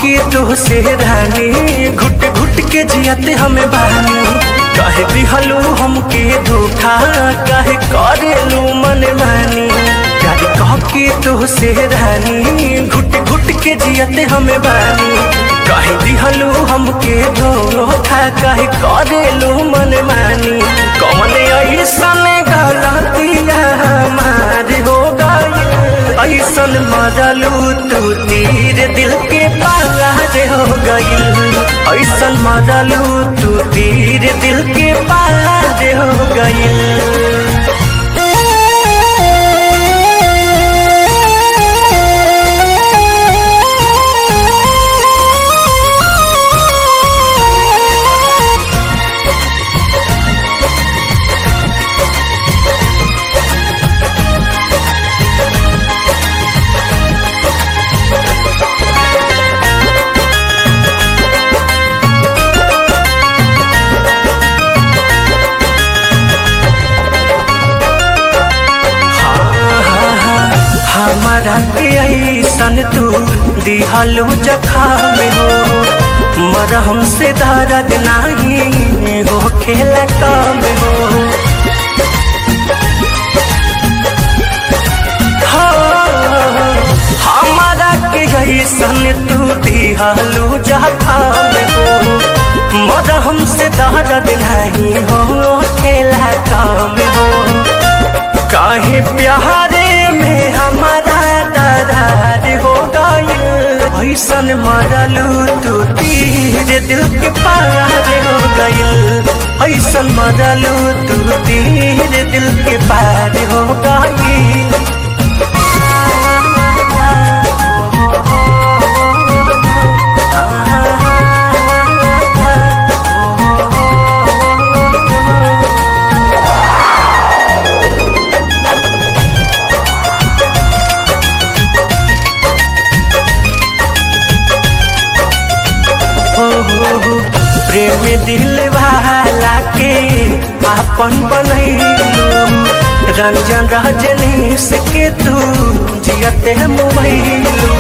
के तो से रानी घुट घुट के जियते हमें बानी कहे दिहलू हमके धोखा कहे करेलू मन मानी प्यार कह के तो से रानी घुट घुट के जियते हमें बानी कहे दिहलू हमके धोखा कहे करेलू मन मानी कौन ऐसन गलतिया हमारे हो गई ऐसन मरलू तू तीर दिल के पार हो गई ऐसन मरलू तू तीर दिल के पार हो गई हमारा के ऐसन तू दिहलू जखा में हो मरहम से दर्द नहीं हो खेल काम हो हमारा के ऐसन तू दिहलू जखा में हो मरहम से दर्द नहीं हो खेला काम हो काहे प्यारे में हमारा दरार हो गई ऐसन मरलू तू तीर दिल के पार हो गई ऐसन मरलू तू तीर दिल के पार हो गई हो हो हो प्रेम दिल वाला के आपन बनैलू रंजन रजनीश के तू जियते मुबैलू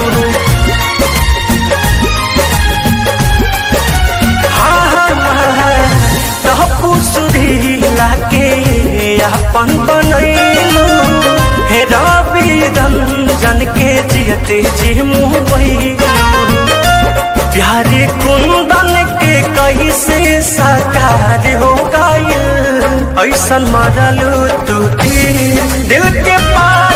हाँ हाँ हाँ तहपू सुधीला के आपन बनैलू हे रवि रंजन के जियते जी मुबैलू प्यारे कुंदन के कैसे साकार हो गई ऐसन मरलू तू दिल के पार